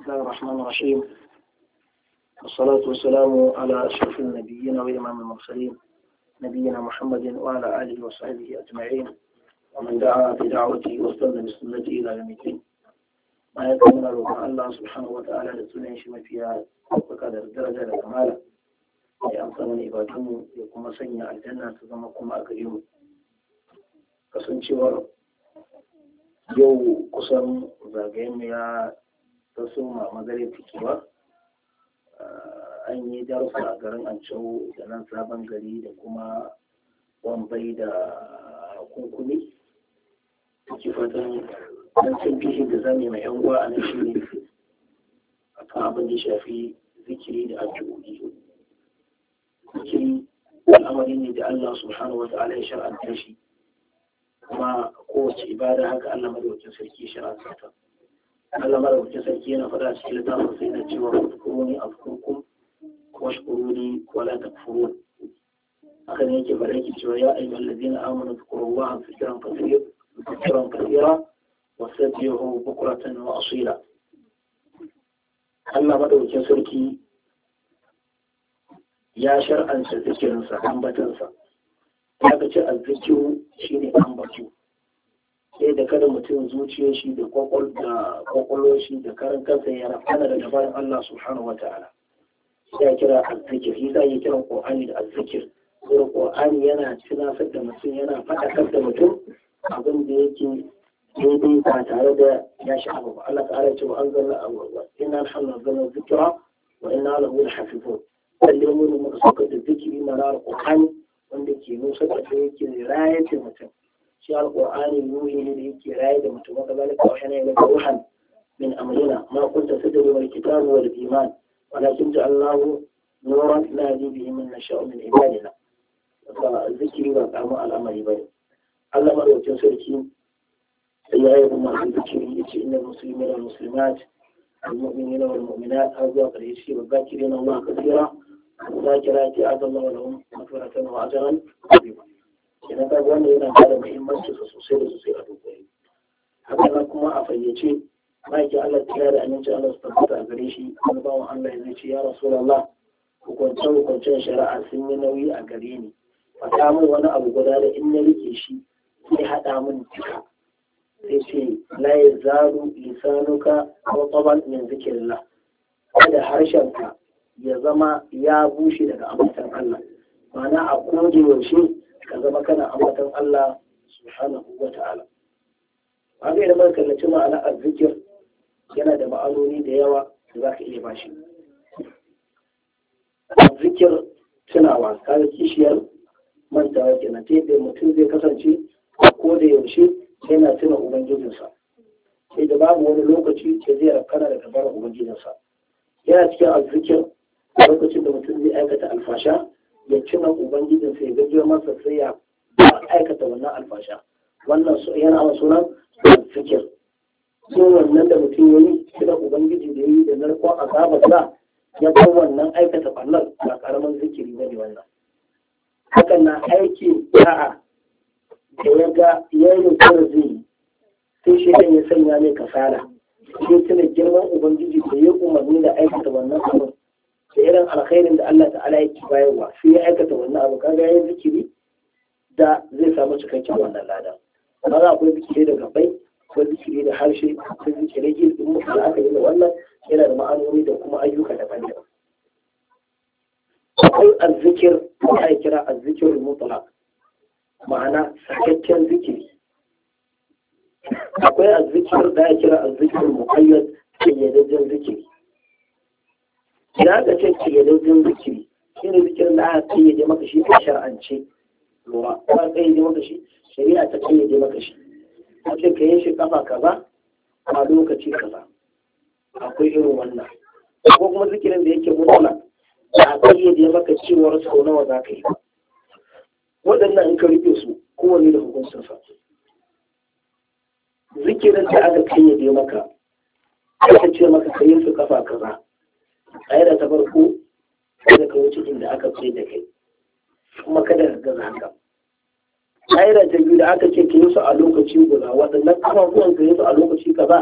الله الرحمن الرحيم والصلاة والسلام على أشرف النبيين وإمام المرسلين نبينا محمد وعلى آله وصحبه أجمعين ومن دعا بدعوته واستنى بسنته إلى يوم الدين ما يكون روح الله سبحانه وتعالى لسنة شما فيها وقدر الدرجة لكمالة ya amsa mana ibadunmu ya kuma sanya aljanna ta zama kuma a gare mu kasancewar yau kusan zagayen ya taso ma magare fikewa an yi darussa a garin ancau da nan sabon gari da kuma wambai da kunkumi ke fatan dan cin bishin da zame mai yan uwa a nan shi ne a kan abin da shafi zikiri da addu'o'i zikiri al'amari ne da Allah subhanahu wa ta'ala ya shar'anta shi kuma kowace ibada haka Allah madaukakin sarki ya shar'anta ta Allah madaukakin sarki yana faɗa cikin littafin sai na cewa fadkuruni afkurkum washkuruni wala takfurun haka ne yake faɗa yake cewa ya ayyuhal ladina amanu zkurullaha zikran kathira zikran kathira wasabbihu bukratan wa asila Allah madaukakin sarki ya shar'anta zikirinsa ambatansa ya ga ce azzikiru shi ne ambatu sai da kada mutum zuciya shi da kwakwalwar shi da karan kansa ya rafana da dabarin Allah subhanahu wa ta'ala ya kira azzikir shi ya kira qur'ani da azzikir kuma qur'ani yana tunasar da mutum yana faɗakar da mutum abin da yake daidai ba tare da ya sha abu ba Allah ta'ala ya ce wa anzalna awwal inna alhamdulillah zikra wa inna lahu lahafizun lalle mu ne muka saukar da zikiri na alƙur'ani wanda ke nusa da ta yake raye da mutum shi alƙur'ani ruhi ne da yake raye da mutum wanda zalika wa hana ila ruhan min amrina ma kunta tadri wal kitabu wal iman walakin ja'alnahu nuran nahdi bihi man nasha'u min ibadina fa zikiri ba karamin al'amari bane Allah madaukakin sarki ya yi kuma zikiri yace innal muslimina wal muslimat المؤمنين والمؤمنات هذا قريش والذاكرين الله كثيرا الذاكرات أعد الله لهم مغفرة وأجرا عظيما idan ka wanda yana da muhimmanci sosai da sosai a dukkan haka nan kuma a fayyace ma'aikin Allah ta da aminci Allah su tabbata a gare shi wani bawan Allah ya ce ya Rasulullah hukunce hukuncen shari'a sun yi nauyi a gare ni faɗa min wani abu guda da in na rike shi sai haɗa min duka sai ce la ya zaru lisanuka wa taban min zikrillah kada harshenka ya zama ya bushe daga ambatan Allah ma'ana a koda yaushe ka zama kana ambatan Allah subhanahu wa ta'ala haka idan muka kallaci ma'ana azzikir yana da ma'anoni da yawa da za ka iya bashi azzikir tunawa kaga kishiyar mantawa kenan ta yadda mutum zai kasance a koda yaushe yana tuna ubangijinsa sai da babu wani lokaci da zai rakana daga bara ubangijinsa yana cikin azzikir lokacin da mutum zai aikata alfasha ya tuna ubangijinsa ya gajiyar masa sai ya aikata wannan alfasha wannan yana a sunan azzikir sun wannan da mutum ya yi tuna ubangiji da ya yi da narkon azabarsa ya bar wannan aikata ɓallar ba ƙaramin zikiri ba ne wannan hakan na aiki da'a da ya ga yayin kawai zai yi sai shi ya sanya mai kasala sai tuna girman ubangiji da ya umarni da aikata wannan abin da irin alkhairin da Allah ta'ala yake bayarwa sai ya aikata wannan abu kaga yayin zikiri da zai samu cikakken wannan lada amma za akwai zikiri da gabai akwai zikiri da harshe akwai zikiri ilmin mutum da aka yi da wannan yana da ma'anoni da kuma ayyuka daban-daban akwai azzikir da ake kira azzikirul mutlaq ma'ana sakakken zikiri akwai azzikir da ya kira azzikir muqayyad kayyadajjen zikiri idan aka ce kayyadajjen zikiri shi ne zikirin da aka kayyade maka shi a shar'ance lura ko aka kayyade maka shi shari'a ta kayyade maka shi a ce ka yi shi kafa kaza a lokaci kaza akwai irin wannan ko kuma zikirin da yake mutala a kayyade maka cewar sau nawa za ka yi waɗannan in ka rufe su kowane da hukuncinsa zikirin da aka kayyade maka aka ce maka ka yi su kafa kaza ƙa'ida ta farko kada ka wuce inda aka ce da kai kuma kada ka gaza haka ƙa'ida ta biyu da aka ce ka yi su a lokaci guda waɗannan kafafuwan ka yi su a lokaci kaza